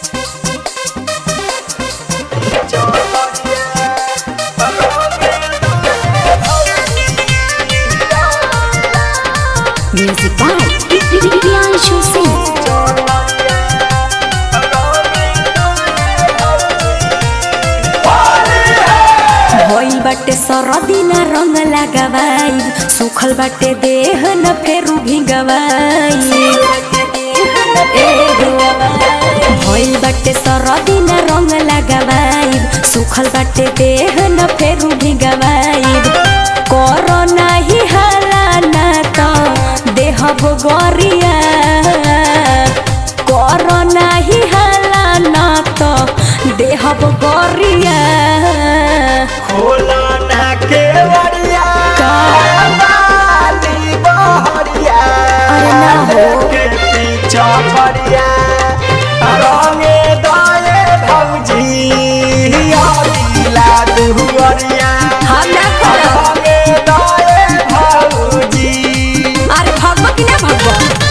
Music by Priyanshu Singh. भइल बाटे सरदी ना रंग लगावाई सुखल बाटे देह न फेरू भिगवाई भइल बाटे सरदी ना रंग लगावाई सुखल बाटे देह न फेरू भिगवाई कर नाही हाला ना त देह गोरिया कर नाही हाला ना त देह गोरिया खोला ना के वड़िया का? बाली बहरिया अरे ना हो। के पीछा पड़िया रंगे दाए भौजी आदिला दुहरिया हम ना करब। रंगे दाए भौजी अरे भगवा कि ना भगवा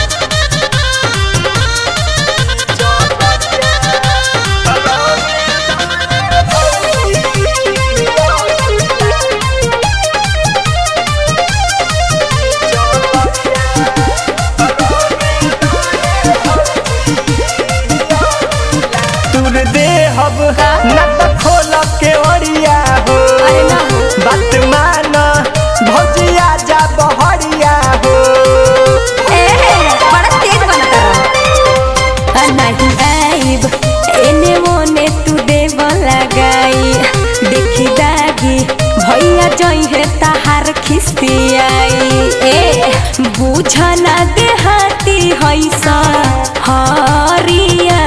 तुर दे हब न त खोल के ओरिया हो अरे ना हो। बात मान भौजिया जा बहरिया हो ए बड़ा तेज बनता रहा नहीं आइब एने मोने तू देव लगाई देखी दागी भैया जई है ताहार खिस्तियाई ए बुझ ना देहाती हैसा हरिया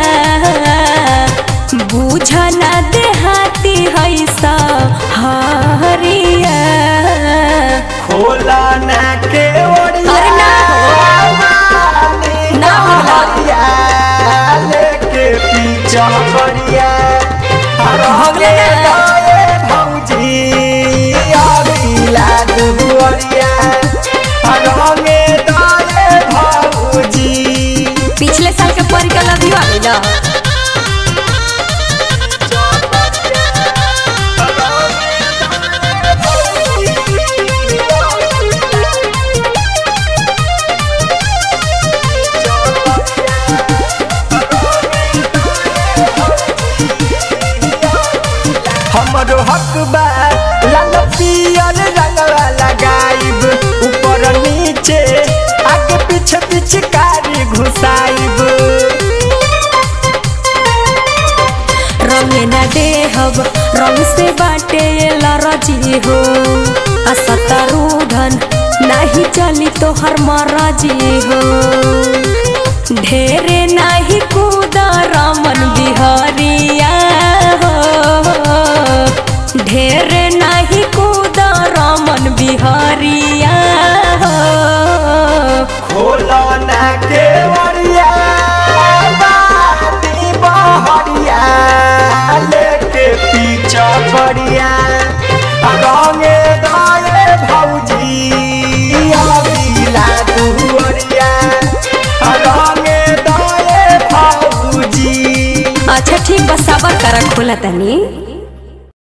बुझ ना देहाती हैसा हरिया खोला ना के ओरिया अरे ना हो। बाली ना हो। बहरिया लेके पीछा पड़िया भगले ना। दाए भौजी आदिला दुहरिया रंगे दाए भौजी पिछले साल के परिकल अभी आ गई ना हमरो हक बा लाल पियर रंगवा लगाइब ऊपर नीचे आगे पीछे पीछे कारी घुसाइब रंग ना देहब रंग से बाटे लरजी हो असतरूधन नहीं चली तोहर मरजी हो ढेरे नहीं कूद रमन बिहरिया हो ढेरे नहीं कूद रमन बिहरिया हो खोला ना के वरिया बाती बहरिया लेके पीछा पड़िया रंगे दाए भौजी आदिला दुहरिया रंगे दाए भौजी अच्छा ठीक बस सबर कर खोला तनी